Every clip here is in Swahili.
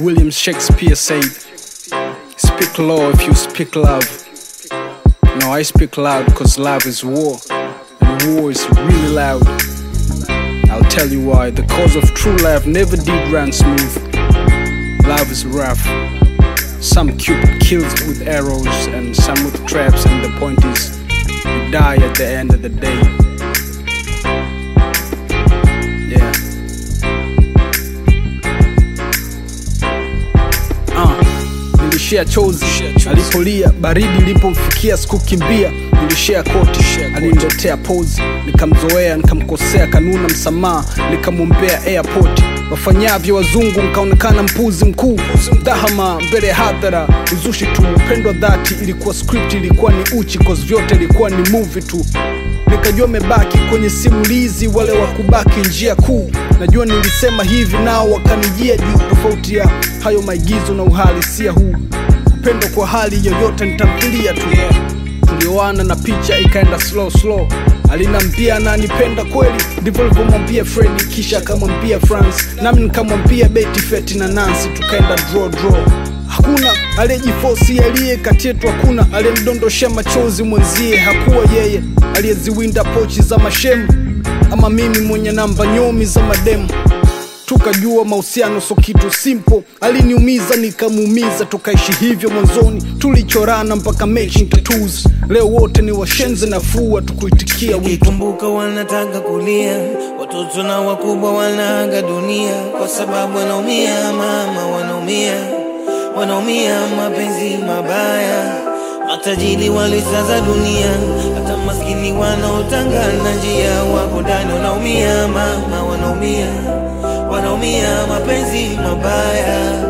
William Shakespeare said, Speak low if you speak love. No, I speak loud because love is war, and war is really loud. I'll tell you why. The cause of true love never did run smooth. Love is rough. Some Cupid kills with arrows, and some with traps, and the point is, you die at the end of the day. Yeah. Ah, nilishia chozi alipolia, baridi ilipomfikia sikukimbia, nilishia koti, aliniletea pozi, nikamzoea, nikamkosea, kanuna msamaha, nikamwombea airport wafanyavyo wazungu, nkaonekana mpuzi mkuu, dhahama mbele ya hadhara, uzushi tu, upendo dhati, ilikuwa script, ilikuwa ni uchi, cause vyote ilikuwa ni movie tu nikajua mebaki kwenye simulizi wale wa kubaki njia kuu najua nilisema hivi nao wakanijia juu tofauti ya hayo maigizo na uhalisia huu upendo kwa hali yoyote nitamfilia tu tulioana na picha ikaenda slow slow alinambia ananipenda kweli ndivyo alivyomwambia fredi kisha akamwambia france nami nikamwambia beti feti na nansi tukaenda draw draw hakuna aliyejifosi aliye kati yetu hakuna aliyemdondoshea machozi mwenzie hakuwa yeye aliyeziwinda pochi za mashemu ama mimi mwenye namba nyomi za mademu tukajua mahusiano so kitu simple aliniumiza nikamuumiza tukaishi hivyo mwanzoni tulichorana mpaka matching tattoos leo wote ni washenzi nafua tukuitikia wito Nikikumbuka wanataka kulia, watoto na wakubwa wanaaga dunia kwa sababu wanaumia, mama, wanaumia, wanaumia mapenzi mabaya. Matajiri walisaza dunia, hata maskini wanaotangana njia wako ndani wanaumia, mama, wanaumia, wanaumia mapenzi mabaya.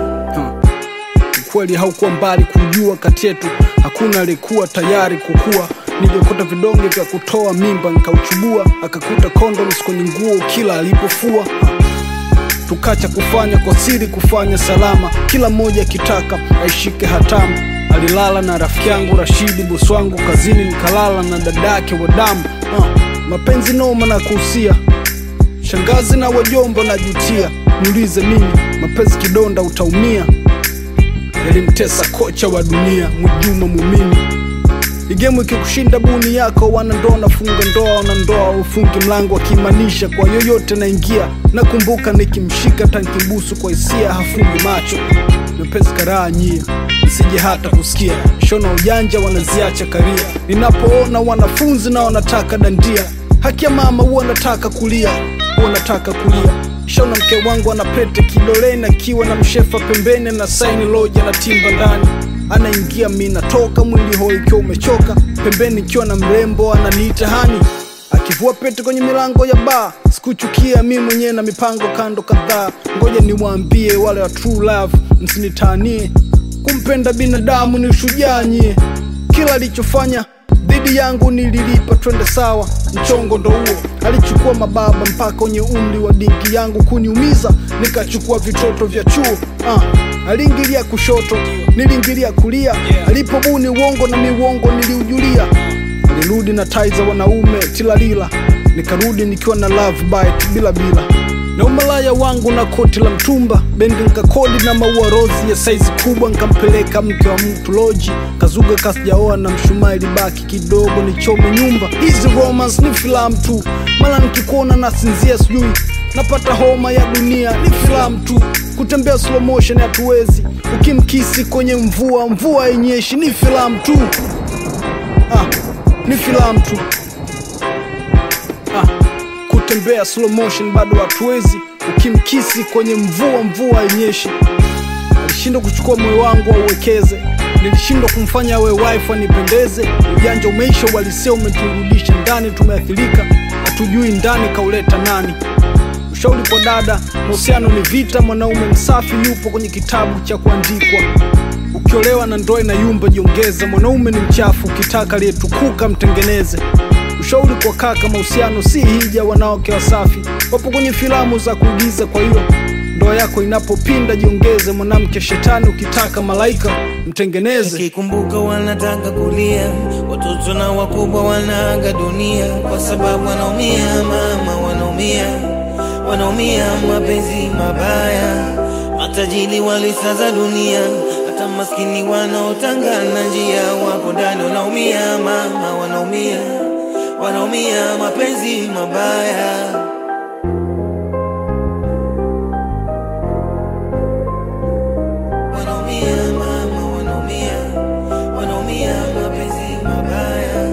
ukweli haukuwa mbali kujua kati yetu hakuna aliyekuwa tayari kukua niliokota vidonge vya kutoa mimba nikauchubua akakuta condoms kwenye nguo kila alipofua tukacha kufanya kwa siri kufanya salama kila mmoja akitaka aishike hatamu alilala na rafiki yangu rashidi bosi wangu kazini nikalala na dadake wa damu uh, mapenzi noma na kuhusia shangazi na wajombo najutia niulize mimi mapenzi kidonda utaumia yalimtesa kocha wa dunia Mwejuma Mumini. Igemu ikikushinda buni yako, wanandoa nafunga ndoa, wanandoa ufungi mlango, akimaanisha kwa yoyote naingia. Nakumbuka nikimshika tankimbusu kwa hisia, hafungi macho mepesi karaa nyia nisije hata kusikia shona ujanja wanaziacha karia. Ninapoona wanafunzi na wanataka dandia, haki ya mama huwa nataka kulia, huwa nataka kulia Shauna mke wangu ana pete kidoleni akiwa na mshefa pembeni na saini loja na timba ndani anaingia mi natoka mwili hoi ikiwa umechoka pembeni ikiwa na mrembo ananiita hani akivua pete kwenye milango ya baa sikuchukia mi mwenyewe na mipango kando kadhaa ngoja niwaambie wale wa true love msinitanie kumpenda binadamu ni ushujaa nyie kila alichofanya dhidi yangu nililipa twende sawa mchongo ndo huo alichukua mababa mpaka kwenye umri wa dinki yangu kuniumiza nikachukua vitoto vya chuo ah, aliingilia kushoto niliingilia kulia alipobuni uongo na miuongo niliujulia nilirudi na tai za wanaume tilalila nikarudi nikiwa na love bite bila bila na umalaya wangu na koti la mtumba bendi nkakodi na maua rozi ya saizi kubwa nkampeleka mke wa mtu loji kazuga kasijaoa na mshumaa ilibaki kidogo nichome nyumba hizi romance ni filamu tu mara nikikuona nasinzia sijui napata homa ya dunia ni filamu tu kutembea slow motion hatuwezi ukimkisi kwenye mvua mvua yenyeshi ni filamu tu ah, ni filamu tu ah, kutembea slow motion bado hatuwezi ukimkisi kwenye mvua mvua yenyeshi alishindwa kuchukua moyo wangu auwekeze nilishindwa kumfanya awe wife anipendeze ujanja umeisha uhalisia umeturudisha ndani tumeathirika hatujui ndani kauleta nani ushauri kwa dada mahusiano ni vita mwanaume msafi yupo kwenye kitabu cha kuandikwa ukiolewa na ndoa na yumba jiongeze mwanaume ni mchafu ukitaka aliyetukuka mtengeneze ushauri kwa kaka mahusiano si hija wanawake wasafi wapo kwenye filamu za kuigiza kwa hiyo ndoa yako inapopinda jiongeze mwanamke shetani ukitaka malaika mtengeneze Nikikumbuka wanataka kulia, watoto na wakubwa wanaaga dunia kwa sababu wanaumia, mama, wanaumia, wanaumia mapenzi mabaya. matajiri walisaza dunia, hata maskini wanaotangana njia wapo ndani wanaumia, mama wanaumia, wanaumia mapenzi mabaya. Wanaumia mama, wanaumia, wanaumia mapenzi mabaya.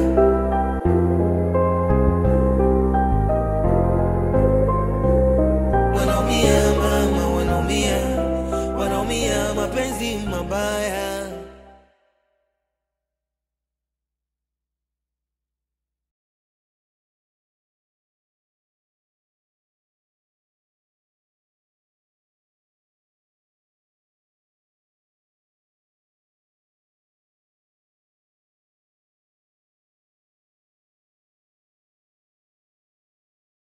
Wanaumia mama, wanaumia, wanaumia mapenzi mabaya.